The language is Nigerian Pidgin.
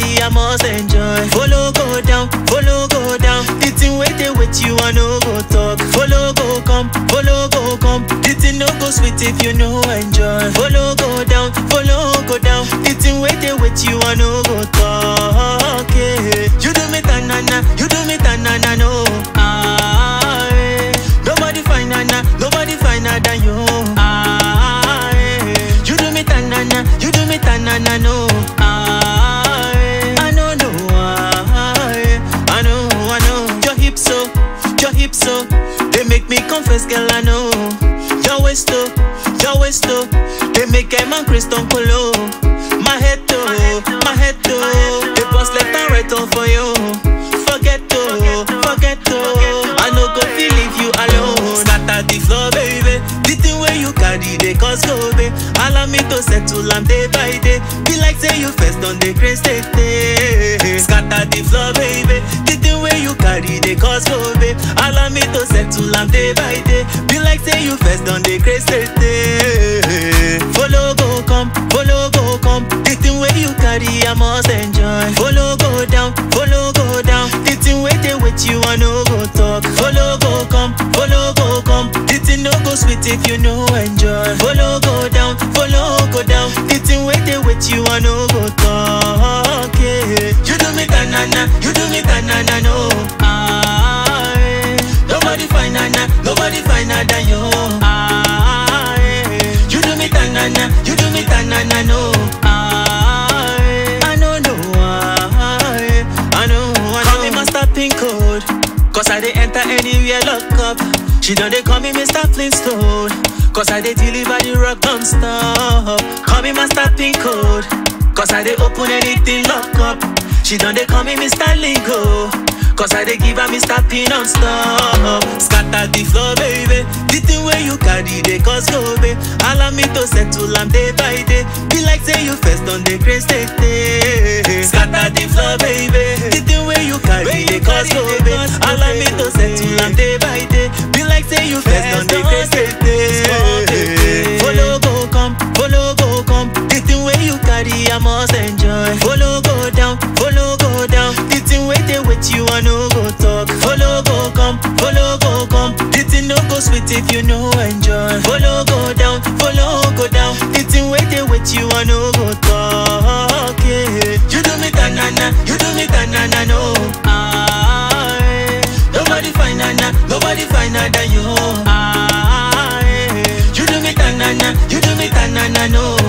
carry, I must enjoy. Follow go down, follow go down. The thing wait they wait you, I no go talk. Follow go come, follow go come. The thing no go sweet if you no enjoy. Follow go down, follow go down. The thing wait they wait you, I no go talk. Yeah. You do me tanana, you do me tanana, no. Ah, eh. Nobody finer, nobody finer than you. Ah, eh. You do me tanana, you do me tanana, no. Ah, eh. I know, no. Ah, eh. I know, I know. Your hips so, your hips so. They make me confess, girl, I know. Your waist oh, your waist oh. They make a man Christian Polo. My head oh, my head oh. They bust left and right all for you. Forget oh, forget oh. I no go feel leave you alone. Scatter the floor, baby. The thing where you carry, they cause go, babe. Allow me to settle am day by day. Be like say you first on the grace take day. Scatter the floor, baby. The thing where you carry, they cause go, babe. Allow me to settle am day by day. Be like say you first on the grace take day. Follow go come, follow go come. The thing where you carry, I must enjoy. Follow go down, follow go down. The thing where they wait you, I no go talk. Follow go come, follow go come. The thing no go sweet if you no enjoy. Follow go down, follow go down. The thing where they wait you, I no go talk. Yeah. You do me tanana, you do me tanana, no. Ah, eh. Nobody finer, nobody finer than you. Ah, eh. You do me tanana, you do me tanana, no. Ah, eh. I know, no. Ah, eh. I know, I know. Call me Master Pin Code. Cause I dey enter anywhere lock up. She done they call me Mr. Flintstone. Cause I dey deliver the rock non-stop. Call me Master Pin Code. Cause I dey open anything lock up. She done they call me Mr. Lingo. Cause I dey give her Mr. P non-stop. Scatter the floor, baby. The thing where you carry, they cause go, babe. Allow me to settle am day by day. Be like say you first on the grace take day. Scatter the floor, baby. The thing where you carry, they cause go, babe. Allow me to settle am day by day. Be like say you first on the grace take day. Follow go come, follow go come. The thing where you carry, I must enjoy. Follow go down, follow go down. The thing where they wait you, I no go talk. Follow go come, follow go come. The thing no go sweet if you no enjoy. Follow go down, follow go down. The thing where they wait you, I no go talk. Yeah. You do me tanana, you do me tanana, no. Ah, eh. Nobody finer, nobody finer than you. Ah, eh. You do me tanana, you do me tanana, no.